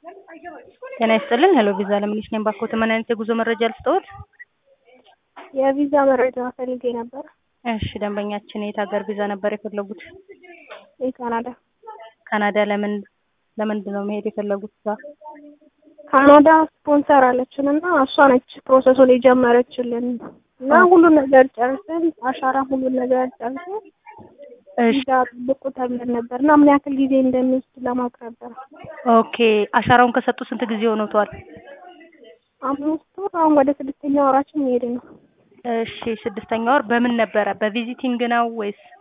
ጤና ይስጥልን ሄሎ ቪዛ ለምነሽ ነኝ ባክዎት ምን አይነት የጉዞ መረጃ ልስጥዎት? የቪዛ መረጃ ፈልጌ ነበር። እሺ ደንበኛችን የት ሀገር ቪዛ ነበር የፈለጉት? የካናዳ ካናዳ ለምን ለምንድን ነው መሄድ የፈለጉት እዛ? ካናዳ ስፖንሰር አለችን እና እሷ ነች ፕሮሰሱን የጀመረችልን እና ሁሉን ነገር ጨርሰን አሻራ ሁሉን ነገር ጨርሰን እሺ ቪዛ ብቁ ተብለን ነበር እና ምን ያክል ጊዜ እንደሚወስድ ለማወቅ ነበር። ኦኬ አሻራውን ከሰጡ ስንት ጊዜ ሆኖቷል? አምስት ወር አሁን ወደ ስድስተኛ ወራችን እየሄድን ነው። እሺ ስድስተኛ ወር በምን ነበረ በቪዚቲንግ ነው ወይስ